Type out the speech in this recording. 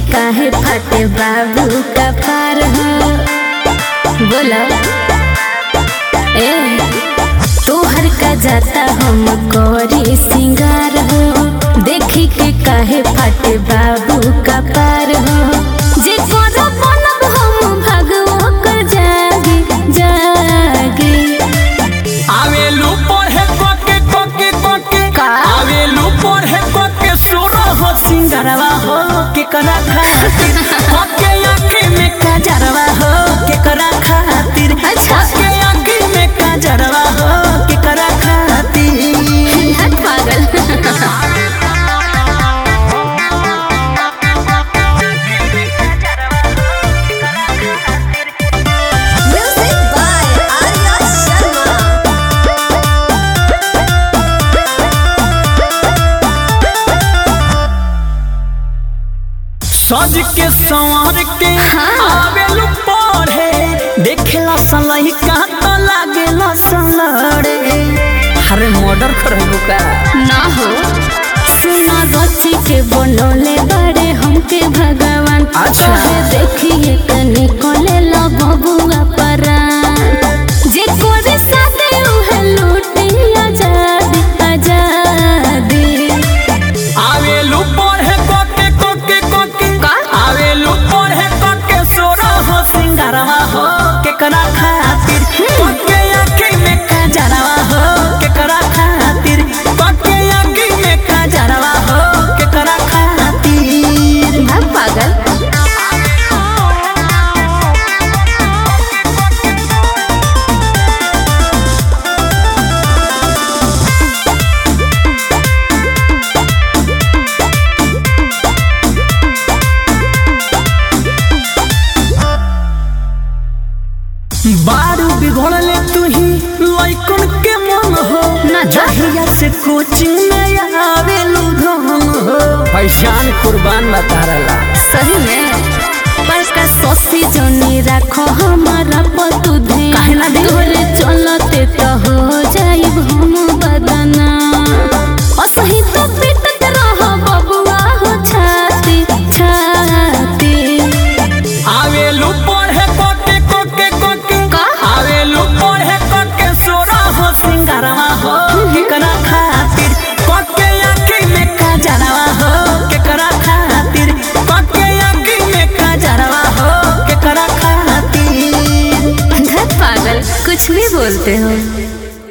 काहे फटे बाबू का पार हो बोला ए तोहर का जाता हम करी सिंगार हो देखी के काहे फटे बाबू का पार हो जे कर बनब हम भगवो कर जागे जागे आवेलू पढ़े कोके कोके कोके का? आवेलू पढ़े कोके सोरो हो सिंगरवा हो के करा खातिर कोके आँखी में काजरवा हो के करा खातिर अच्छा। कोके आँखी में काजरवा हो के करा खातिर हट पागल Music by Arya Sharma. सज के संवर के आवेलू पढ़े देखेला सलही का तो लागेला सलड़े अरे मर्डर करेलू का ना हो सुना रची के बनोले बड़े हमके भगवान अच्छा। कहे देखिए कनी कोले लो बबुआ परान जे कोरे साथे उहे लूटी आजादी आजादी आवेलू पढ़े कोके कोके कोके का? आवेलू पढ़े कोके सोरा हो सिंगारवा हो केकरा खातिर कोके आँखी में काजरवा हो केकरा खातिर कोके आँखी में काजरवा हो केकरा खातिर भाग पागल बारू बिगड़ले तू ही लइकन के मन हो ना जा। जहिया से कोचिंग में आवेलू धन हो पहचान कुर्बान बता रहा सही में पर का सोसी जोनी रखो हमारा पतु धे काहे ना दी? तोरे चलते तो हो जाइब हम बदना असही तो पिटत रहो बबुआ हो छाती छाती आवेलू पढ़े कोके कोके कोके का? आवेलू पढ़े कोके सोरा हो सिंगारवा हो केकरा खातिर कोके आँखी में काजरवा हो केकरा खातिर कोके आँखी में काजरवा हो केकरा खातिर धत पागल कुछ भी बोलते हो